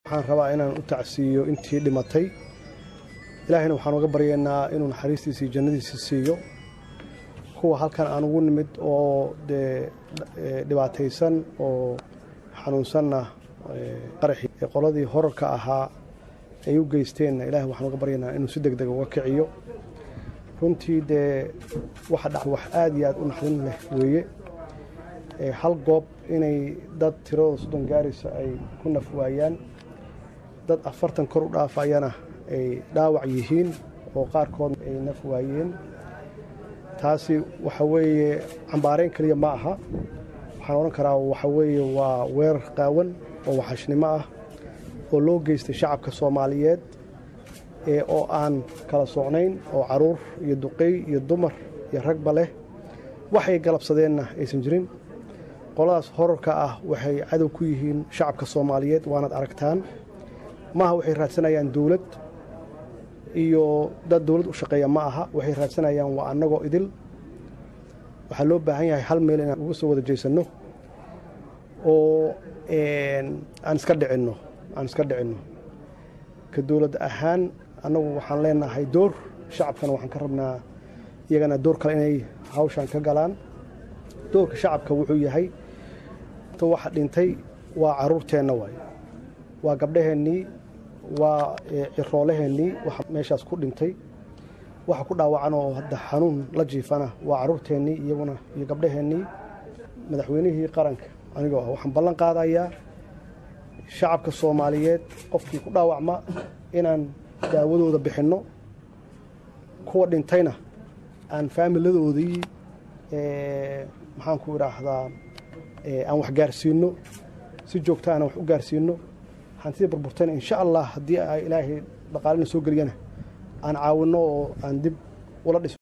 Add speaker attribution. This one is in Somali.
Speaker 1: waxaan rabaa inaan u tacsiiyo intii dhimatay ilaahayna waxaan uga baryaynaa inuu naxariistiisa iyo jannadiisa siiyo kuwa halkan aan ugu nimid oo dee dhibaataysan oo xanuunsanna qaraxii qoladii horarka ahaa ay u geysteenna ilahay waxaan uga baryaynaa inuu si deg dega uga kiciyo runtii dee waxa dha wax aada iyo aad u naxdin leh weeye hal goob inay dad tiradooda soddon gaaraysa ay ku naf waayaan dad afartan kor u dhaafayana ay dhaawac yihiin oo qaarkood ay naf waayeen taasi waxa weeye cambaarayn keliya ma aha waxaan odhan karaa waxa weeye waa weerar qaawan oo waxashnimo ah oo loo geystay shacabka soomaaliyeed ee oo aan kala socnayn oo caruur iyo duqey iyo dumar iyo ragba leh waxay galabsadeenna aysan jirin qoladaas horarka ah waxay cadow ku yihiin shacabka soomaaliyeed waanaad aragtaan maaha waxay raadsanayaan dowlad iyo dad dowlad u shaqeeya ma aha waxay raadsanayaan waa annagoo idil waxaa loo baahan yahay hal meel inaan uga soo wada jeesanno oo aan iska dhicinno aan iska dhicinno ka dowlad ahaan annagu waxaan leenahay door shacabkana waxaan ka rabnaa iyagana door kale inay hawshan ka galaan doorka shacabka wuxuu yahay waxa dhintay waa caruurteenna waay waa gabdhaheennii waa ciroolaheennii waxa meeshaas ku dhintay waxa ku dhaawacan oo hadda xanuun la jiifana waa caruurteennii iyaguna iyo gabdhaheennii madaxweynihii qaranka anigoo ah waxaan ballan qaadayaa shacabka soomaaliyeed qofkii ku dhaawacma inaan daawadooda bixinno kuwa dhintayna aan faamiladoodii maxaan ku idhaahdaa aan wax gaarsiinno si joogta aan wax u gaarsiinno hantida burburtayna insha allah haddii ay ilaahay dhaqaalina soo geliyana aan caawinno oo aan dib ula dhisno